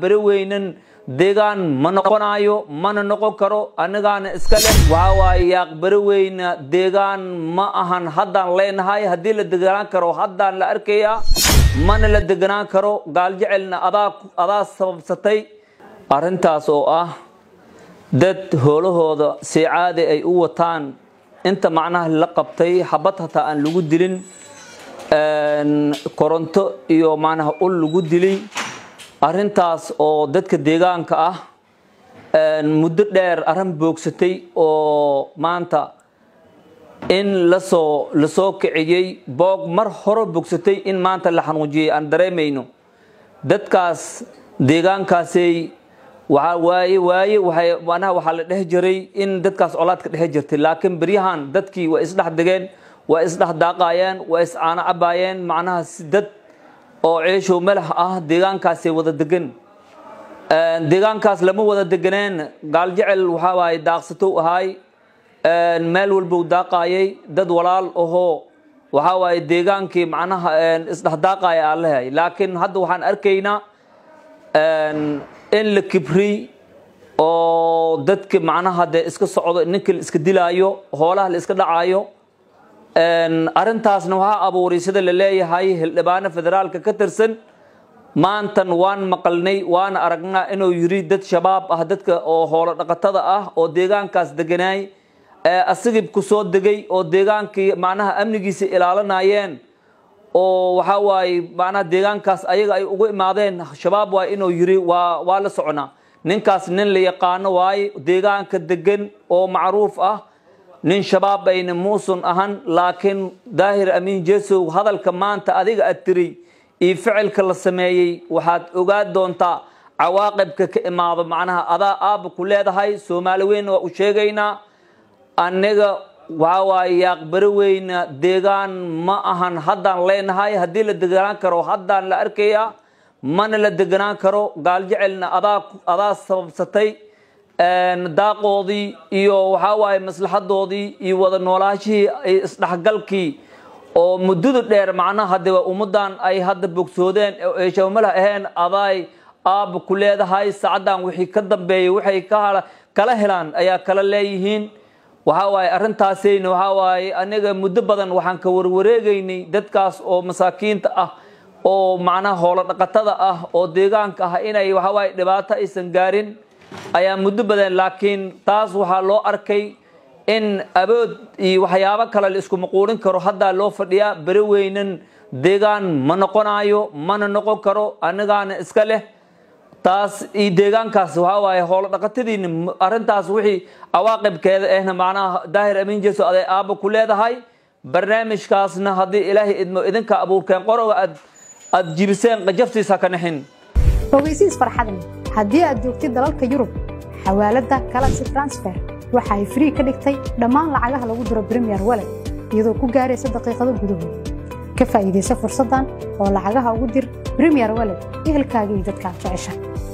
beri weynan deegaan ma noqonayo mana noqon karo anagaana iska leh waxaa waaye yaaq beri weyna deegaan ma ahan haddaan leenahay haddii la deganaan karo haddaan la arkayaa mana la deganaan karo gaaljecelna adaa adaa sababsatay arrintaas oo ah dad hoolahooda si caadi ay u wataan inta macnaha la qabtay xabad hataa aan lagu dilin koronto iyo macnaha ul lagu dilay arrintaas oo dadka deegaanka ah muddo dheer arrin boogsatay oo maanta in lasoo lasoo kiciyey boog mar hore bogsatay in maanta la xanuujiyey aan dareemayno dadkaas deegaankaasay waxaa waaye waaye waxay macnaha waxaa la dhex jiray in dadkaas colaadka dhex jirtay laakiin beryahan dadkii waa isdhex degeen waa isdhex daaqaayeen waa iscaano cabaayeen macnaha dad oo ceeshow melax ah deegaankaasay wada degan deegaankaas lama wada deganeen gaaljecel waxaa waaye daaqsatow ahaay meel walbou daaqaayay dad walaal ahoo waxaa waaye deegaankii macnaha isdhex daaqaaya aan lehay laakiin hadda waxaan arkaynaa in la kibriy oo dadki macnaha dee iska socdo ninka la iska dilaayo hoolaha la iska dhacaayo arrintaasna waxaa abuuray sida la leeyahay hildhibaano federaalka ka tirsan maantan waan maqalnay waana aragnaa inuu yiri dad shabaab ah dadka oo hoolo dhaqatada ah oo deegaankaas deganaay asigib ku soo degay oo deegaankii macnaha amnigiisa ilaalinayeen oo waxaa waaye macnaha deegaankaas ayaga ay ugu imaadeen shabaab waay inuu yiri waa waa la soconaa ninkaas nin la yaqaano waaye deegaanka degan oo macruuf ah nin shabaab ayna muusun ahan laakiin daahir amiin jesow hadalka maanta adiga ad tiri iyo ficilka la sameeyey waxaad ogaa doontaa cawaaqibka ka imaado macnaha adaa aabba ku leedahay soomaali weyn waa u sheegaynaa aniga waxaa waaye yaaq beri weyna deegaan ma ahan haddaan leenahay haddii la deganaan karo haddaan la arkayaa mana la deganaan karo gaaljecelna adaa adaa sababsatay daaqoodii iyo waxaa waaye maslaxadoodii iyo wada noolaashihii isdhexgalkii oo muddada dheer macnaha de ummadan ay hadda bogsoodeen ay shabamalah aheen aday aabba ku leedahay sacaddan wixii ka dambeeyay waxay kala helaan ayaa kala leeyihiin waxaa waaye arrintaasayna waxaa waaye aniga muddo badan waxaan ka warwareegaynay dadkaas oo masaakiinta ah oo macnaha hoolo dhaqatada ah oo deegaanka ah inay waxaa waaye dhibaato aysan gaarin ayaa muddo badan laakiin taas waxaa loo arkay in abood iyo waxyaabo kale la isku maquulin karo haddaa loo fadhiyaa beri weynan deegaan ma noqonayo mana noqon karo anagaana iska leh taas iyo deegaankaas waxaa waaye hoolo dhaqatadiina arrintaas wixii cawaaqibkeeda ahna macnaha daahir amiin jeso aday aabba ku leedahay barnaamijkaasna haddii ilaahay idmo idinka abuurkeen qoroga aad aad jibiseen qajaftiisa ka naxin ogeysiis farxadle haddii aad joogtid dalalka yurub xawaaladda galaxy transfer waxa ay frii ka dhigtay dhammaan lacagaha lagu diro bremiyer walet iyadoo ku gaaraysa daqiiqado gudahood ka faa'iidaysa fursaddan oo lacagaha ugu dir bremiyer walet ehelkaaga iyo dadka aad jecesha